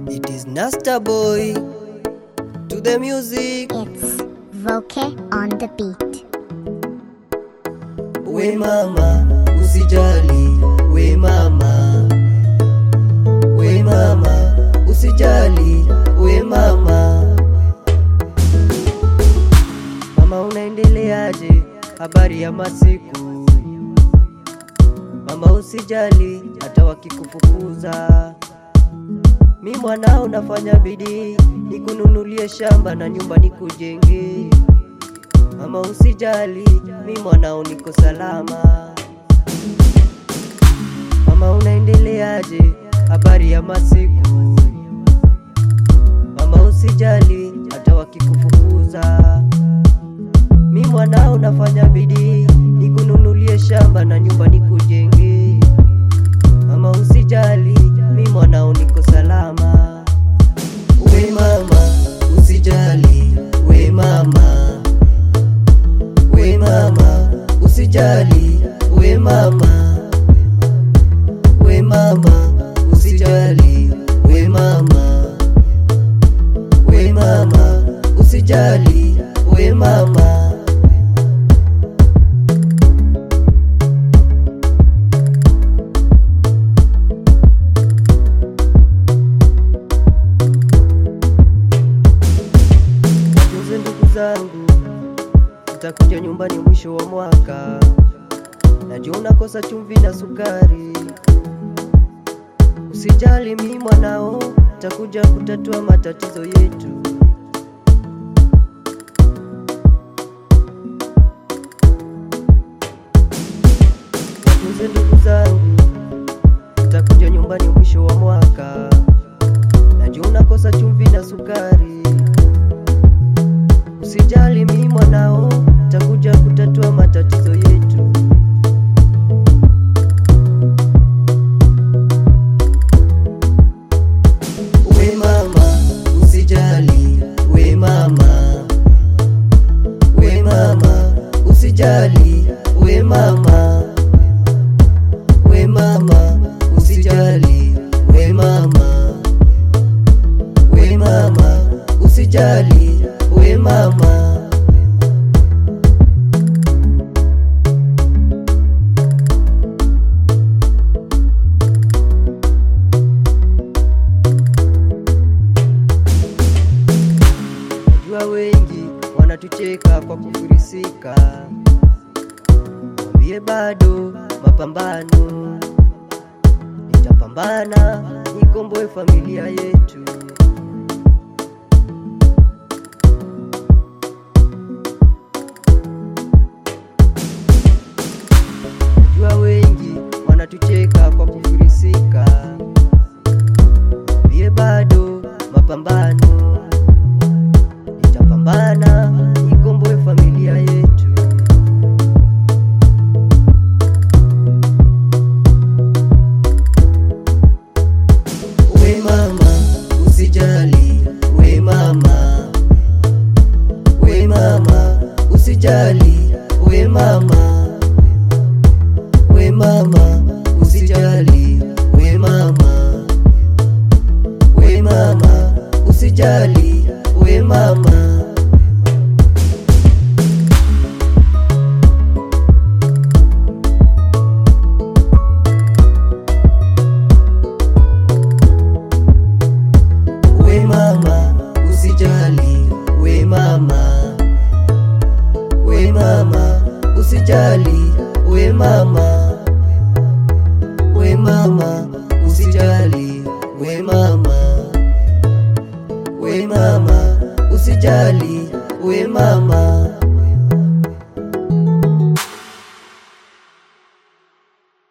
It is Nasta Boy to the music. It's Voke on the beat. We mama, usijali. We mama, we mama, usijali. We mama, mama, unaendeleaje? Habari ya masiku mama, usijali hata wakikufukuza. Mi mwanao nafanya bidii nikununulie shamba na nyumba nikujenge. Mama usijali, mi mwanao niko salama. Mama unaendeleaje? Habari ya masiku mama, usijali hata wakikufukuza. Mi mwanao nafanya bidii nikununulie shamba na nyumba nikujenge. Mama usijali, mi mwanao niko salama. We mama usijali, we mama, we mama usijali, we mama, we mama usijali, we mama, we mama usijali, we mama. Watunze ndugu zangu, utakuja nyumbani mwisho wa mwaka. Najua unakosa chumvi na sukari. Usijali, mi mwanao, takuja kutatua matatizo yetu. Watunze ndugu zangu, utakuja nyumbani mwisho wa mwaka. Najua unakosa chumvi na sukari. Usijali, mi mwanao, takuja kutatua matatizo yetu. We mama, usijali, we mama, we mama, usijali, we mama, we mama, usijali, we mama, we mama, usijali, we mama. Najua wengi wanatucheka kwa kufirisika, mwambie bado mapambano, nitapambana nikomboe familia yetu. Najua wengi wanatucheka kwa kufirisika, mwambie bado mapambano nitapambana nikomboe familia yetu. We mama usijali, we mama, we mama usijali, we mama, we mama usijali, we mama, we mama usijali, we mama. We mama usijali, we mama, we mama usijali, we mama, we mama usijali, we mama, we mama usijali, we mama.